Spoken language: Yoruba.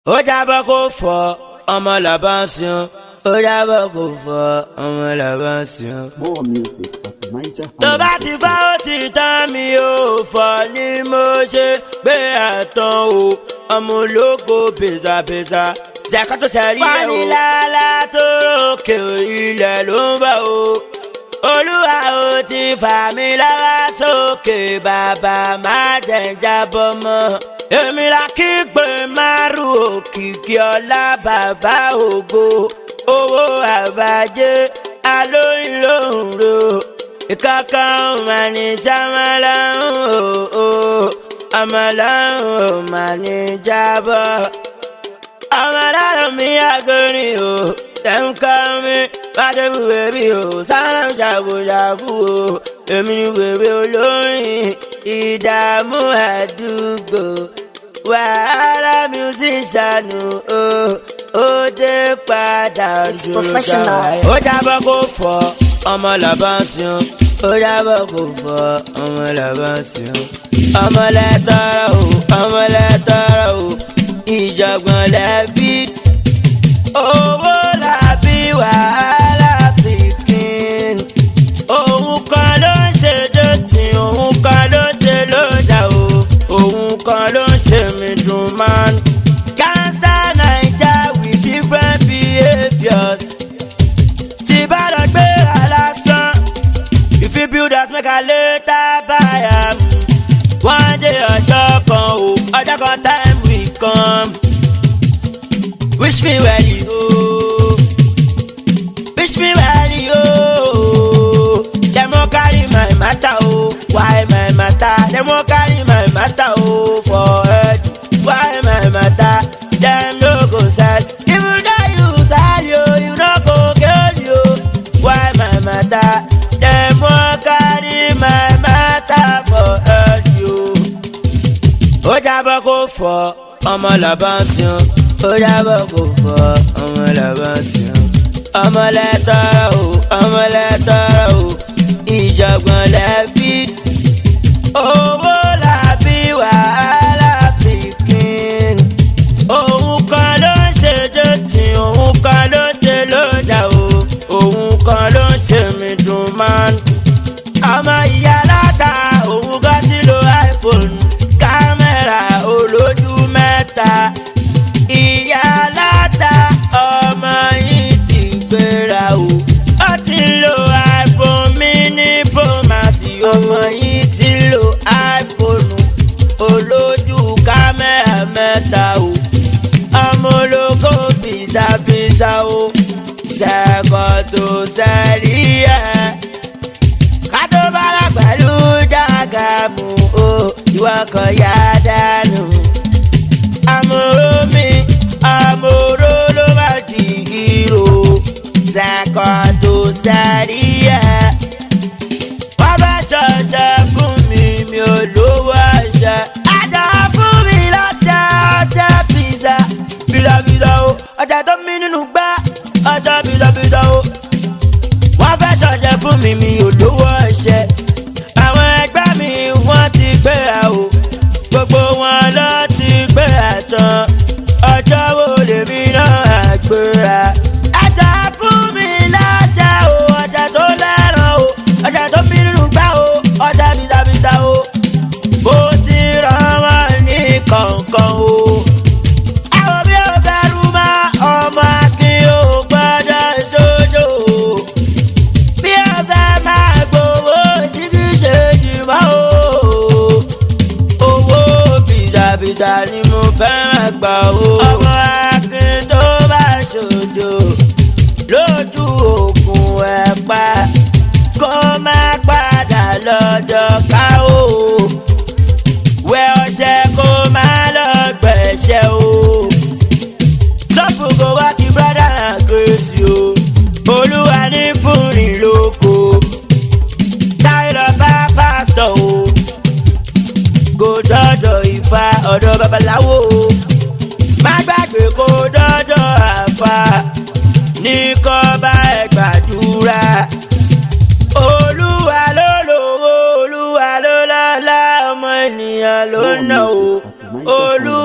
ó jábọ́ kó fọ́ ọmọ làbá ń sìn ó jábọ́ kó fọ́ ọmọ làbá ń sìn. More music at Niger. tó bá ti fá ó ti tán mi ò fọ́ ni mo ṣe gbé àtàn o ọmọ ológo bèzàbèzà jẹ́kọ́ tó sẹ́rí ẹ̀ o. fanilala tó rókè ilẹ̀ ló ń bọ̀ o olúwa ó ti fà mí lọ́wọ́ sókè bàbá má jẹ́ ń jábọ́ mọ́ èmi la kí pé márùn òkìkí ọlá bàbá ògo owó àbájé alóyún lóhùn ro ìkankan mà ní sàmàlàhùn o àmàlàhùn ò mà ní jábọ́ àmàlàhùn mi àgọ́rin o tẹ̀ǹkọ́ mi bàdébù bèbí o sára ṣàbòṣàbò o èmi ni bèbí olórin ìdààmú àdúgbò wàhálà musicianu o ó dé padà dúró professional. ó jábọ́ kó fọ́ ọmọ làbá ń sìn ó jábọ́ kó fọ́ ọmọ làbá ń sìn ọmọ lẹ́tọ́rọ̀ o ọmọ lẹ́tọ́rọ̀ o ìjọ̀gbọ̀n lẹ́bí owó làbí wàhálà pikin òun kan ló ń ṣe dọ́tí òun kan ló ń ṣe lójà o òun kan ló ń ṣe mí dùn man gangsta naija with different behaviours tí bá lọ gbéra lásán if you build house make i later buy am one day ọjọ́ kan o ọjọ́ kan time will come wish me well o wish me well o dem wan carry my matter o why my matter dem wan carry my matter o for head why my matter dem no go sell even though you sell yo you no go get yo why my matter dem wan carry my matter for head yo ó jábọ́ kó fọ́ ọmọ làbá ń sìn ó jábọ́ kó fọ́ ọmọ làbá ń sìn ọmọ lẹ́tọ́rọ̀ o ọmọ lẹ́tọ́rọ̀ o ìjọ̀gbọ̀n lẹ́bí owó làbí wàhálà pikin òun kan ló ń ṣe dọ́tí òun kan ló ń ṣe lójà o òun kan ló ń ṣe mí dùn man ọmọ ìyá aláta òun gan ti lo iphone kámẹ́rà olójú mẹ́ta ìyá aláta ọmọ yìí ti gbéra o ó ti lo iphone mini promasi ọmọ yìí ti lo iphone olójú kámẹ́rà mẹ́ta o ọmọ ológo bìtàbìtà o ṣẹ́kọ̀ tó sẹ́rí ẹ̀ kátó bára pẹ̀lú jágàmù o ìwọ kan yá dànù. àmúrò mi àmúrò ló bá di ìró ṣàkọ́ tó sáré ẹ̀. wọ́n bá ṣọṣẹ́ fún mi mi ò lówó ẹ̀ṣẹ̀. àjà fún mi lọ́sẹ̀ ọṣẹ pizza bìlọ̀bìlọ̀ o ọjà tó mi nínú gbá ọṣẹ bìlọ̀bìlọ̀ o wọ́n fẹ́ ṣọ̀ṣẹ́ fún mi mi ò lówó ẹ̀ṣẹ̀. àwọn ẹgbẹ́ mi wọ́n ti gbéra o gbogbo wọn lọ ti gbéra tán ọjọ́ wo lèmi náà àgbéra. ẹja fún mi láṣẹ o ọjà tó lẹ́ràn o ọjà tó fi nínú gbá o ọjà bìtàbìtà o bó ti rán wọn ní kọ̀ọ̀kan o. àwọn bí ó bẹ̀rù mọ́ ọmọ akin ò gbọ́dọ̀ sójó o bí ẹ fẹ́ máa gbowó sí kí ṣe jìmọ́ o. owó bìtàbìtà ni mo fẹ́ràn gbà o. ọmọ akin tó bá ṣòjò lójú òkun ẹ̀ pa kó má padà lọ́dọ̀ ká o. wẹ ọṣẹ kó má lọ gbẹ̀ṣẹ̀ o. sọ́ọ̀bù kò wá kí brọ́dà náà kérésì o. olúwa ní fúnni lóko. táyọ̀ bá pásítọ̀ o. kò dọ́dọ̀ ìfà ọ̀dọ̀ babaláwo o. má gbàgbé kó dọ́dọ̀ àfà ní kọ́ bá ẹ gbàdúrà. olúwa ló lówó olúwa ló lọ́lá ọmọ ènìyàn ló ná o. olúwa.